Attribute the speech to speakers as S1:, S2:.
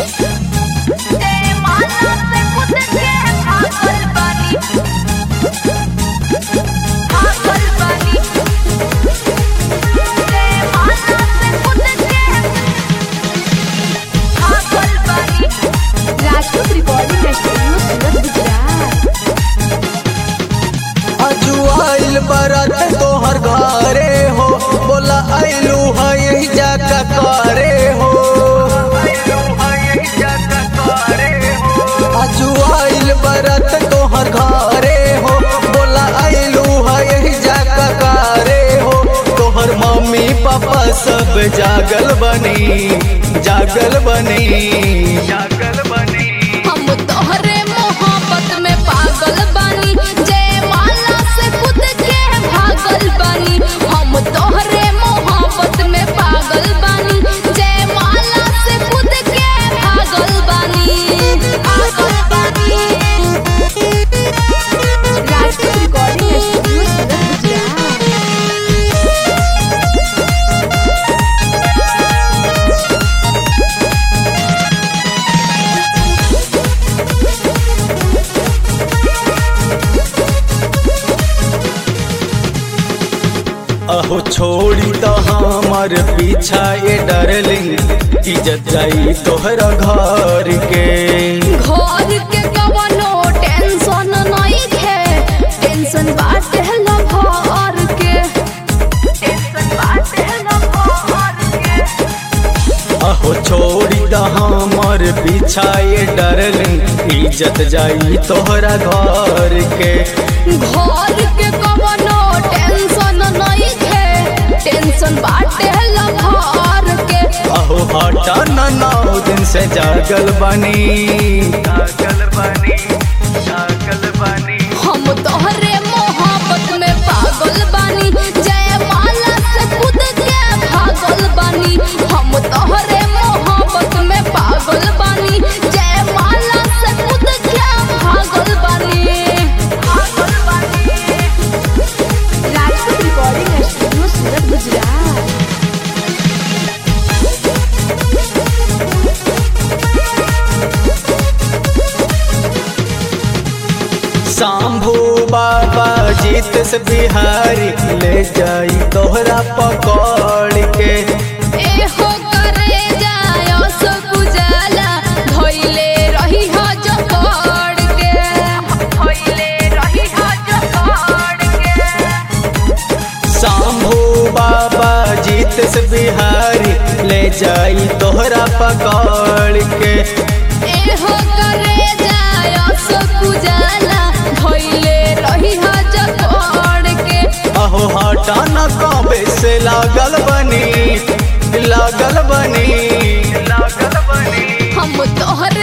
S1: जयमाला से खुद के भागल बानी भागल बानी जयमाला से खुद के भागल बानी
S2: राजपूत रिकॉर्डिंग स्टूडियो सूरत गुजरात
S3: अजुआइल बरत तोहर घरे हो बोला आइलू है यही जाका करे हो अजुआइल बरत तोहर घरे हो बोला आइलू है यही जाका करे हो तोहर मम्मी पापा सब जागल बनी जागल बनी जागल बनी
S1: हम तोहरे मोहब्बत में पागल बानी जयमाला से खुद के भागल बानी हम तोहरे मोहब्बत में पागल बानी जयमाला से खुद के भागल बानी भागल बानी
S2: राजपूत रिकॉर्डिंग स्टूडियो सूरत गुजरात
S3: अहो छोड़ी तो हमार पीछा ये डरलिंग इज्जत जाई तोहरा घर के
S1: घर के कवनो टेंशन नहीं है टेंशन बाटे लभर के टेंशन बाटे लभर के
S3: अहो छोड़ी तो हमार पीछा ये डरलिंग इज्जत जाई तोहरा घर के
S1: घर के कवनो टेंशन नहीं है टेंशन बाटे लभर के
S3: अहो हटा न नौ दिन से जागल बनी जागल बनी जागल बनी
S1: हम तोहरे मोहब्बत में पागल बानी जयमाला से खुद के भागल बानी हम तोहरे मोहब्बत में पागल बानी जयमाला से खुद के भागल बानी भागल बानी
S2: राजपूत रिकॉर्डिंग स्टूडियो सूरत गुजरात
S3: शंभू बाबा जीत से बिहारी ले जाई तोहरा पकड़ के
S1: एहो करे जायो सो गुजाला धोइले रही हो जो पड़ के धोइले रही हो जो पड़ के
S3: शंभू बाबा जीत से बिहारी ले जाई तोहरा पकड़ के
S1: एहो करे जायो सो गुजाला धोइले रही हो जो पड़ के
S3: अहो हटा न कबे से लागल बनी लागल बनी लागल बनी
S1: हम तोहर